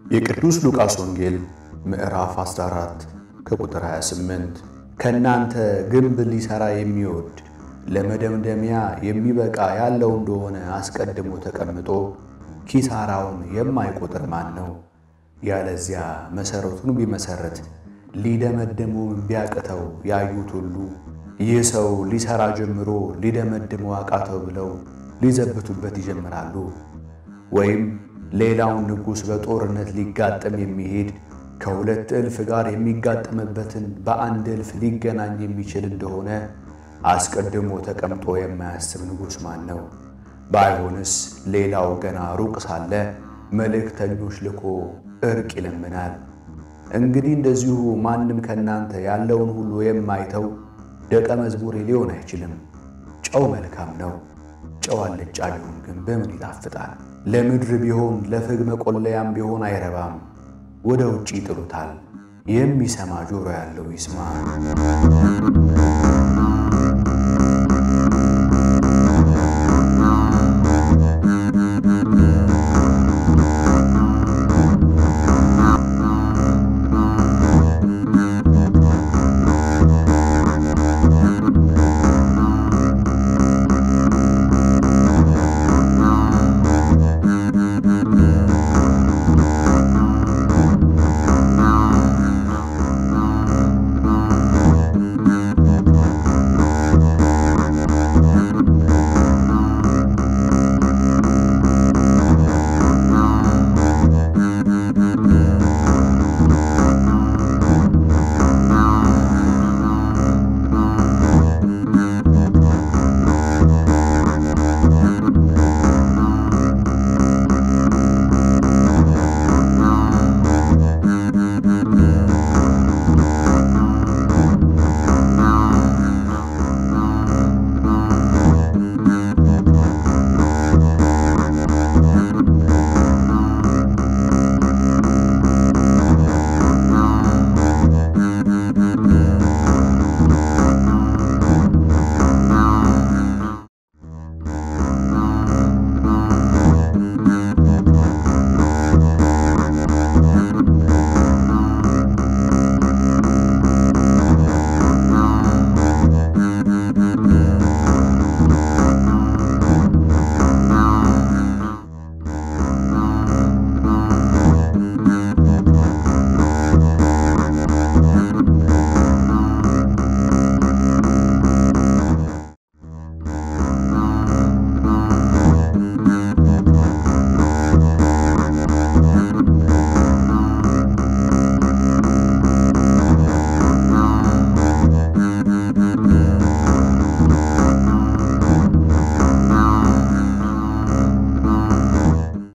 የቅዱስ ሉቃስ ወንጌል ምዕራፍ 14 ከቁጥር 28 ከእናንተ ግንብ ሊሠራ የሚወድ ለመደምደሚያ የሚበቃ ያለው እንደሆነ አስቀድሞ ተቀምጦ ኪሳራውን የማይቆጥር ማን ነው? ያለዚያ መሠረቱን ቢመሠረት ሊደመድመውም ቢያቅተው ያዩት ሁሉ ይህ ሰው ሊሠራ ጀምሮ ሊደመድመው አቃተው ብለው ሊዘብቱበት ይጀምራሉ። ወይም ሌላውን ንጉሥ በጦርነት ሊጋጠም የሚሄድ ከሁለት እልፍ ጋር የሚጋጠምበትን በአንድ እልፍ ሊገናኝ የሚችል እንደሆነ አስቀድሞ ተቀምጦ የማያስብ ንጉሥ ማን ነው? ባይሆንስ ሌላው ገና ሩቅ ሳለ መልእክተኞች ልኮ ዕርቅ ይለምናል። እንግዲህ እንደዚሁ ማንም ከእናንተ ያለውን ሁሉ የማይተው ደቀ መዝሙሬ ሊሆን አይችልም። ጨው መልካም ነው። ጨው አልጫ ቢሆን ግን በምን ይጣፍጣል? ለምድር ቢሆን ለፍግ መቆለያም ቢሆን አይረባም፣ ወደ ውጭ ይጥሉታል። የሚሰማ ጆሮ ያለው ይስማ።